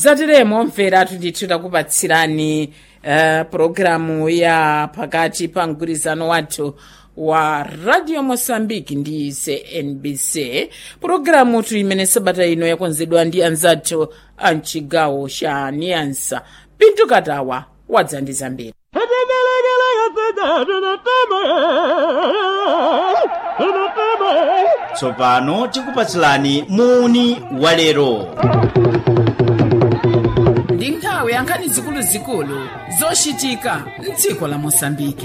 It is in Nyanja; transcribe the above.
zatiremo mvera ndithu takupatsirani uh, pulogalamu ya pakati pa mgwirizano wathu wa radio mosambiki ndi cnbc pulogalamu tu imene sabata ino yakonzedwa ndi anzathu a mchigawo cha niansa pinto katawa wadza ndi zambiri tsopano tikupatsilani muni walero ndi nthawi yankhani zikuluzikulu zochitika mdziko la mosambiki